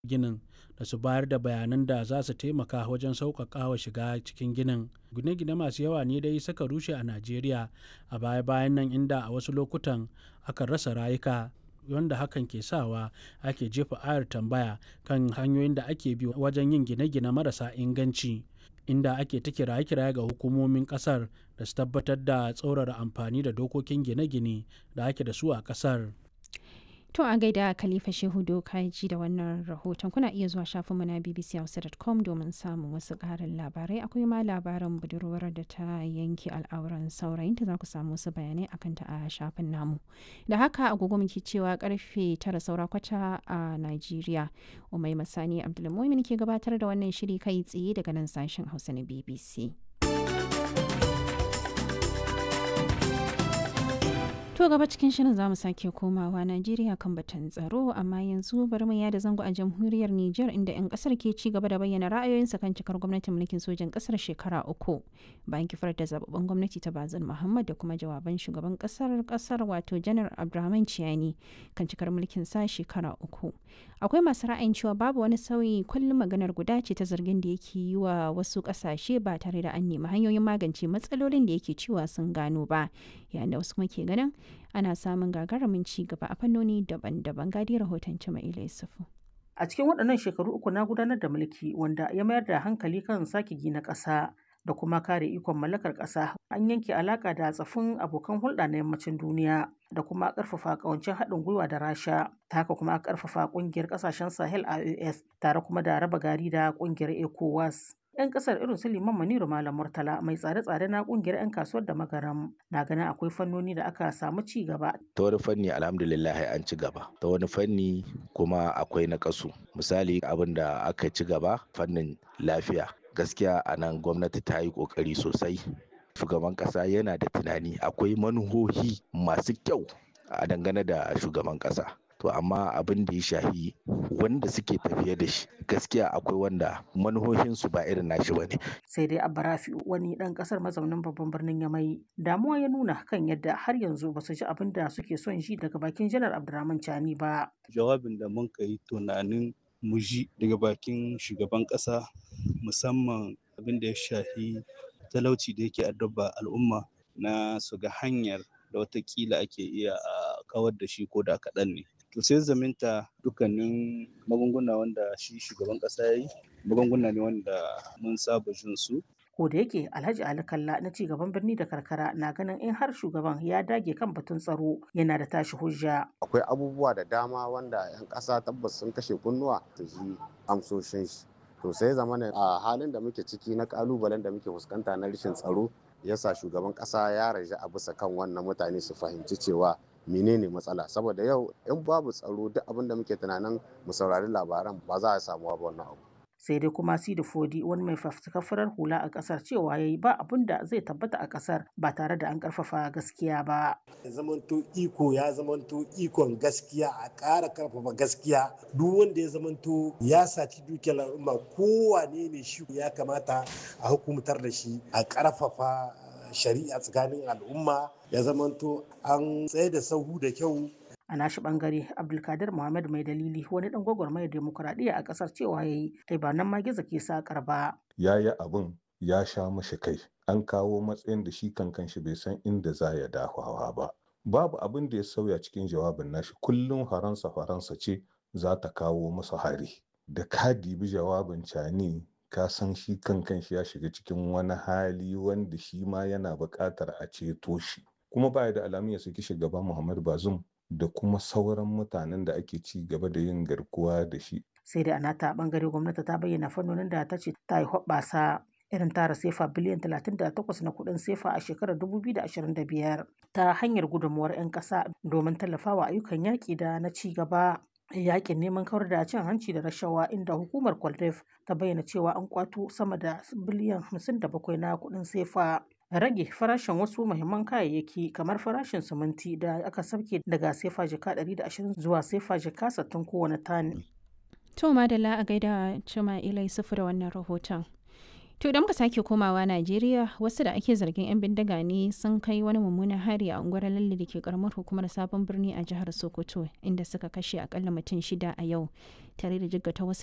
ginin da su bayar da bayanan da za su taimaka wajen sauƙaƙawa shiga cikin ginin. Gine-gine masu yawa ne dai suka rushe a Najeriya a baya-bayan nan inda a wasu lokutan akan rasa rayuka wanda hakan ke sawa ake jefa ayar tambaya kan hanyoyin da ake bi wajen yin gine-gine marasa inganci. Inda ake ta kiraye-kiraye ga hukumomin ƙasar da su tabbatar da tsaurara amfani da dokokin gine-gine da ake da su a ƙasar. To a gaida Khalifa Shehu Dokaji da wannan rahoton kuna iya zuwa shafinmu na bbchausa.com domin samun wasu ƙarin labarai akwai ma labarin budurwar da ta yanke al'auran saurayinta za ku samu wasu bayanai akan ta a shafin namu. Da haka agogo muke cewa karfe tara saura kwata a Najeriya. Umai Masani Abdulmumin ke gabatar da wannan shiri kai tsaye daga nan sashen Hausa na BBC. To gaba cikin shirin zamu sake komawa Najeriya kan batun tsaro amma yanzu bari mu yada zango a jamhuriyar Nijar inda 'yan kasar ke ci gaba da bayyana ra'ayoyinsa kan cikar gwamnatin mulkin sojan kasar shekara uku bayan kifar da zababben gwamnati ta Bazin Muhammad da kuma jawaban shugaban kasar kasar wato Janar Abdurrahman Ciyani kan cikar mulkin sa shekara uku. Akwai masu ra'ayin cewa babu wani sauyi kullum maganar guda ce ta zargin da yake yi wa wasu kasashe ba tare da an nemi hanyoyin magance matsalolin da yake cewa sun gano ba yayin da wasu kuma ke ganin ana samun gagarumin ci gaba a fannoni daban-daban gadi rahoton Jama'ila Yusufu. A cikin waɗannan shekaru uku na gudanar da mulki wanda ya mayar da hankali kan sake gina ƙasa da kuma kare ikon mallakar ƙasa an yanke alaƙa da tsafin abokan hulɗa na yammacin duniya da kuma ƙarfafa ƙawancin haɗin gwiwa da rasha ta haka kuma ƙarfafa ƙungiyar ƙasashen sahel ios tare kuma da raba gari da ƙungiyar ecowas 'yan kasar irin su liman maniru malam murtala mai tsare-tsare na kungiyar 'yan kasuwar da magaram na ganin akwai fannoni da aka samu ci gaba ta wani fanni alhamdulillah an ci gaba ta wani fanni kuma akwai na kasu misali abin da aka ci gaba fannin lafiya gaskiya a nan gwamnati ta yi kokari sosai shugaban kasa yana da tunani akwai manuhohi masu kyau a dangane da shugaban kasa to amma abin da ya shahi wanda suke tafiye da shi gaskiya akwai wanda manuhohinsu ba irin nashi ba ne. sai dai abba rafi wani dan kasar mazaunin babban birnin yamai damuwa ya nuna kan yadda har yanzu ba su ji abin da suke son ji daga bakin janar abdurrahman chani ba jawabin da mun yi tunanin mu ji daga bakin shugaban kasa musamman abin da ya shahi talauci da yake addaba al'umma na su ga hanyar da watakila ake iya a kawar da shi ko da kaɗan ne to sai zaminta dukkanin magunguna wanda shi shugaban kasa ya yi magunguna ne wanda mun saba jin su ko da yake alhaji ali kalla na ci gaban birni da karkara na ganin in har shugaban ya dage kan batun tsaro yana da tashi hujja akwai abubuwa da dama wanda yan kasa tabbas sun kashe kunnuwa ta ji amsoshin shi to sai zamana a halin da muke ciki na kalubalen da muke fuskanta na rashin tsaro yasa shugaban kasa ya raja a bisa kan wannan mutane su fahimci cewa menene matsala saboda yau in babu tsaro duk abin da muke tunanin mu saurari labaran ba za a samu ba wannan abu sai dai kuma sidi fodi wani mai fafutukar farar hula a kasar cewa yayi ba abin da zai tabbata a kasar ba tare da an karfafa gaskiya ba zamanto iko ya zamanto ikon gaskiya a ƙara karfafa gaskiya duk wanda ya zamanto ya saci dukiyar al'umma kowane ne shi ya kamata a hukumtar da shi a karfafa shari'a tsakanin al'umma ya zamanto an tsaye da sahu da kyau a nashi bangare abdulkadir muhammad mai dalili wani dan gwagwarmayar demokuraɗiyya a ƙasar cewa ya yi ai ba nan ma gizo ke sakar ba ya yi abin ya sha mashi kai an kawo matsayin da shi kankan shi bai san inda za ya dafawa ba babu abin da ya sauya cikin jawabin nashi kullum faransa faransa ce za ta kawo masa hari da ka dibi jawabin cani ka san shi kankan shi ya shiga cikin wani hali wanda shi ma yana buƙatar a ceto shi kuma baya da alamun ya saki shugaban muhammad bazum da kuma sauran mutanen da ake ci gaba da yin garkuwa da shi. Sai da anata bangare gwamnati ta bayyana fannonin da ta ce ta yi hoɓɓasa irin tara sefa biliyan 38 na kuɗin sefa a shekarar 2025 ta hanyar gudunmuwar 'yan ƙasa domin tallafawa ayyukan yaƙi da na ci gaba. yakin neman kawar da cin hanci da rashawa inda hukumar kwaldef ta bayyana cewa an kwato sama da biliyan 57 na kuɗin sefa rage farashin wasu muhimman kayayyaki kamar farashin siminti da aka sauke daga sefa jika 120 zuwa sefa jika 60 kowane tani. To madalla a gaida Cima Ilai sufu da wannan rahoton. To idan muka sake komawa Najeriya wasu da ake zargin 'yan bindiga ne sun kai wani mummunan hari a unguwar Lalle da ke karamar hukumar Sabon Birni a jihar Sokoto inda suka kashe akalla mutum shida a yau tare da jiggata wasu